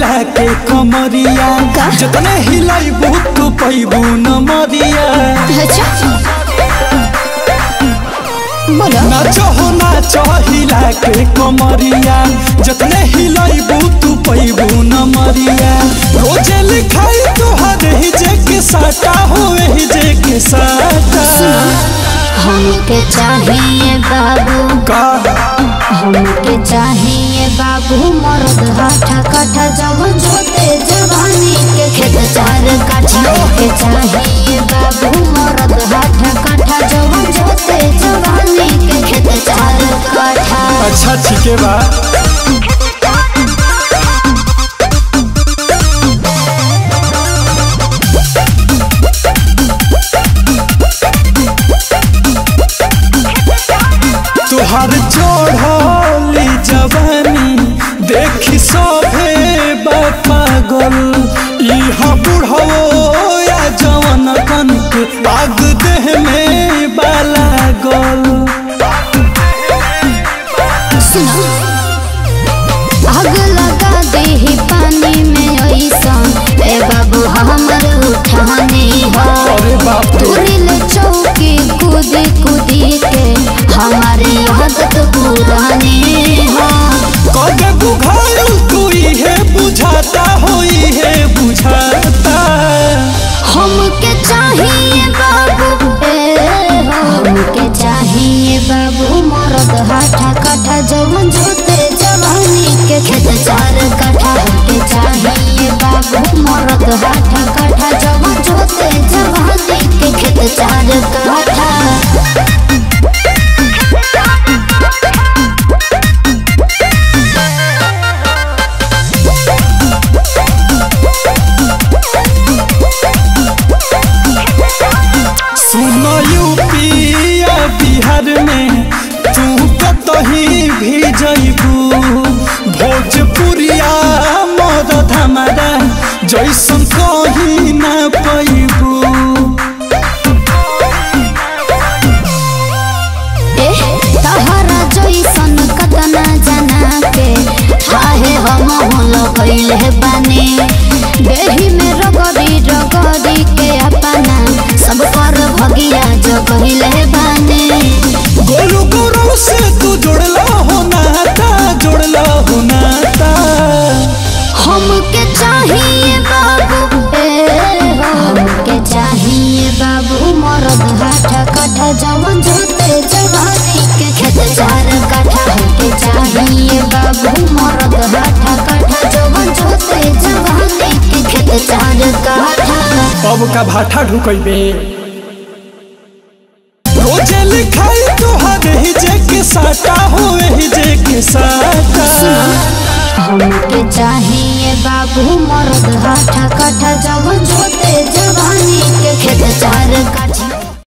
हिला के कमरिया का? जतने हिलाइबू तू पैबू न मरिया अच्छा बोलो नाचो हो नाचो हिला के कमरिया जतने हिलाइबू तू पैबू न मरिया रोजे लिखाई तोहर ही जे के साटा हो ही जे के साटा हमके चाहिए बाबू का हमके चाहिए बाबू मर्द हाथा काठा जवन जोते जवानी के खेत चार काठा के चाहिए बाबू मर्द हाथा काठा जवन जोते जवानी के खेत चार काठा अच्छा ठीक है बा तुहार चढ़ली जवानी देखी सभे पागल इहाँ बुढ़ो या जवन कन के आग देह में बाला गल सुनो आग लगा दे पानी में ऐसा ए बाबू हमर उठाने हो अरे बाप रे तुरिल चौकी कूदी कूदी के हमारी आदत पुरानी हो कदे बुझारू तू इहे बुझाता हो इहे बुझाता हमके चाहिए बाबू ए हो हमके चाहिए बाबू मरद हाथा काठा जवन जोते जवानी के खेत चार काठा हमके चाहिए बाबू मरद हाथा काठा जवन जोते जवानी के खेत चार काठा सुन यूपिया बिहार में तू कतही भी जइबू भोजपुरिया मदद हमारा जैसन कहीं ना पैबू ए तहरा जैसन कतना जना के हाहे हम होल कइले बानी देही में रगड़ी रगड़ी के अपना सब पर भगिया जगइले बानी गोलू गोरू से तू जुड़ला हो नाता जुड़ला हो नाता हमके चाहिए बाबू ए हो हमके चाहिए बाबू मरद हाथा काठा जवन जोते जवानी के खेत चार काठा हमके चाहिए बाबू मरद हाथा काठा जवन जोते जवानी के खेत चार काठा अब का भाठा ढुकैबे रोजे लिखाई तोहर ही जे के साटा हो ही जे के साटा हमके चाहिए बाबू मर्द हाथा काठा